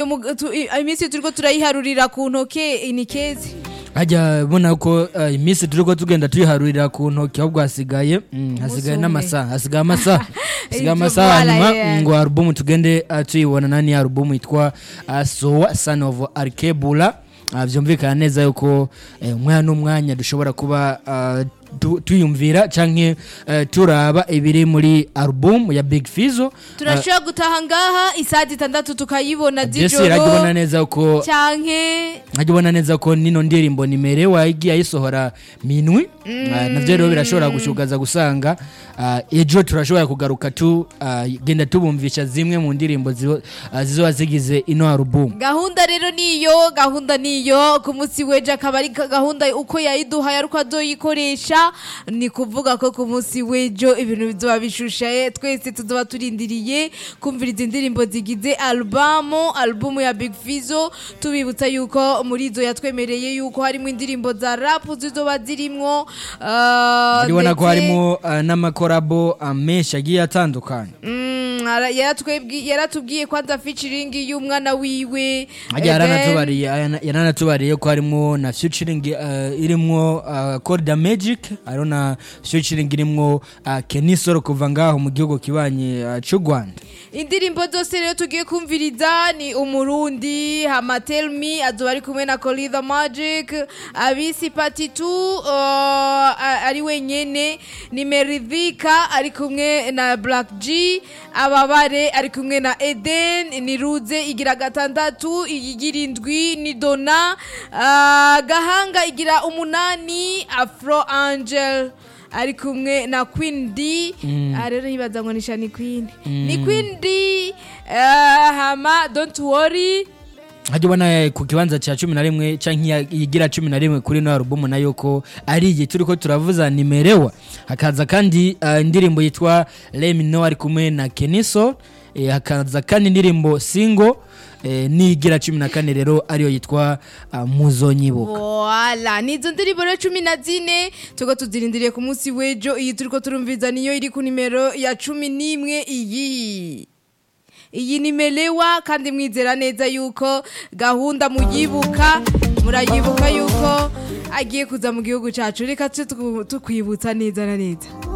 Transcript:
mu- tu- i- iminsi turiko turayiharurira ku ntoke ni kezi hajya bona ko uh, iminsi turiko tugenda tuyiharurira ku ntoki ahubwo hasigaye mm, hasigaye umwe. n'amasaha hasigaye amasaha hasigaye Ivyo amasaha voilà, hanyuma yeah. ngo alubumu tugende uh, tuyibona nani alubumu yitwa uh, sowa son of arkebula uh, vyumvikana neza yuko eh, umwanya n'umwanya dushobora kuba uh, tu- tuyumvira canke uh, turaba ibiri muri alubumu ya big fizo turashobora gutaha ngaha isaha zitandatu tukayibona jesi iragibona z'ijoro neza yuko canke nkajya neza ko nino ndirimbo nimerewe igiye ayisohora minwi Ah, navyo rero birashobora gushugaza gusanga ah, ejo turashobora kugaruka tu ah, genda tubumvisha zimwe mu ndirimbo ziho- ah, zizoba zigize ino alubumu gahunda rero niyo gahunda niyo ku munsi w'ejo akaba ari ka- gahunda uko yayiduhaye ariko azoyikoresha ni kuvuga ko ku munsi w'ejo ibintu bizoba bishushaye twese tuzoba turindiriye kumvira izi ndirimbo zigize alubamu alubumu ya big fizo tubibutsa yuko muri izo yatwemereye yuko harimo indirimbo za rapu zizoba zirimwo ah, urabona ko ndetse- harimo ah, n'amakorabo ah, menshi agiye atandukanye Mm, ara- yaratwebwi- yaratubwiye kwanza featuring y'umwana wiwe hajya Eh, then- yaranatubariye ayana- yaranatubariye ko harimo na featuring uh, irimwo uh, Corda Magic hariho na featuring irimwo uh, Kenisoro kuva ngaho mu gihugu kibanye uh, c'u Rwanda indirimbo zose rero tugiye kumviriza ni umurundi hama tell me azoba ari kumwe na Colly the magic abisi pati tu uh, a- ari wenyene ni meridhika ari kumwe na black g ababare ari kumwe na eden ni ruze igira gatandatu igira indwi ni dona uh, gahanga igira umunani afro angel ari kumwe na Queen D ah, rero yibaza ngo nisha ni Queen ni Queen D eh, hama don't worry hajya ubona eh, ku kibanza cya cumi na rimwe canke igira cumi na rimwe kuri ino alubumu nayo ko ari igihe turi ko turavuza nimerewa hakaza kandi uh, indirimbo yitwa Let Me Know ari kumwe na Keniso eh, hakaza kandi indirimbo singo eh, n'igira cumi na kane rero ariyo yitwa uh, muzonyibuka Voila, nizo ndirimbo rero cumi na zine tuko tuzirindiriye ku munsi w'ejo iyi turiko turumviza niyo iri ku nimero ya cumi n'imwe iyi iyi nimelewa kandi mwizera neza yuko gahunda muyibuka murayibuka yuko agiye kuza mu gihugu cacu reka tukwibutsa neza na neza